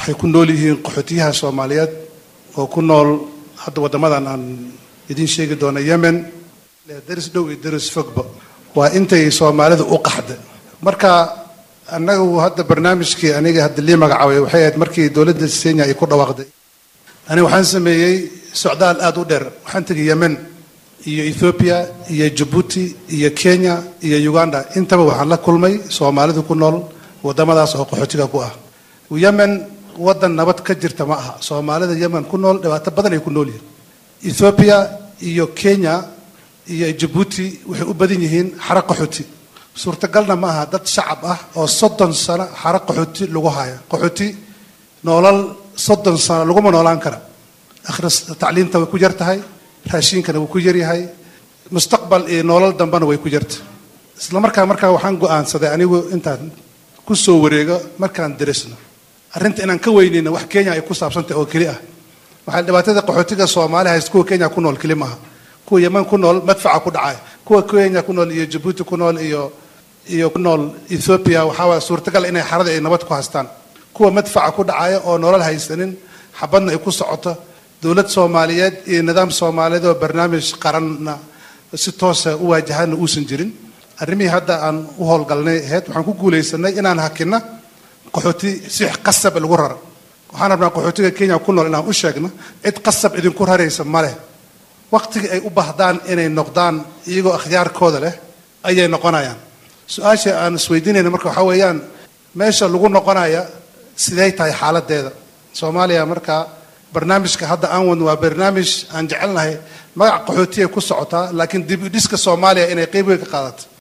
waxay ku nool yihiin qaxootiyaha soomaaliyeed oo ku nool hadda waddamadan aan idiin sheegi doono yemen daris dhow iyo daris fogba waa intay soomaalidu u qaxda marka annagu hadda barnaamijkii aniga hadda lii magacaabay waxay ahayd markii dowladda kenya ay ku dhawaaqday aniga waxaan sameeyey socdaal aada u dheer waxaan tegay yemen iyo ethoobiya iyo jabuuti iyo kenya iyo uganda intaba waxaan la kulmay soomaalidu ku nool waddamadaas oo qaxootiga ku ah yemen waddan nabad ka jirta ma aha soomaalida yemen ku nool dhibaato badan ay ku nool yihiin ethoobiya iyo kenya iyo jabuuti waxay u badan yihiin xara qaxooti suurtagalna ma aha dad shacab ah oo soddon sano xara qaxooti lagu haya qaxooti noolal soddon sano laguma noolaan kara akhris tacliinta way ku yar tahay raashiinkana wuu ku yaryahay mustaqbal iyo noolal dambena way ku yarta isla markaa markaa waxaan go-aansaday anigu intaan ku soo wareego markaan darisno arrinta inaan ka weynayna wax kenya ay ku saabsantahay oo keli ah waxaa dhibaatada qaxootiga soomaali haysta kuwa kenya ku nool keli maaha kuwa yeman ku nool madfaca ku dhacay kuwa kenya ku nool iyo jabuuti ku nool iyo iyo ku nool ethoobia waxaa waaya suurtagal inay xarada ay nabad ku haystaan kuwa madfaca ku dhacaya oo nolol haysanin xabadna ay ku socoto dowlad soomaaliyeed iyo nidaam soomaaliyeed oo barnaamij qaranna si toosa u waajahana uusan jirin arrimihii hadda aan u howlgalnay ahayd waxaan ku guulaysanay inaan hakina qaxooti si qasab lagu raro waxaan rabnaa qaxootiga kenya ku nool inaan u sheegno cid qasab idinku raraysa ma leh waqtigii ay u baahdaan inay noqdaan iyagoo akhyaarkooda leh ayay noqonayaan su-aasha aan isweydiinayna marka waxaa weeyaan meesha lagu noqonaya sidey tahay xaaladeeda soomaaliya markaa barnaamijka hadda aan wadno waa barnaamij aan jecelnahay magac qaxootiya ku socotaa laakiin dib u dhiska soomaaliya inay qeyb weyn ka qaadato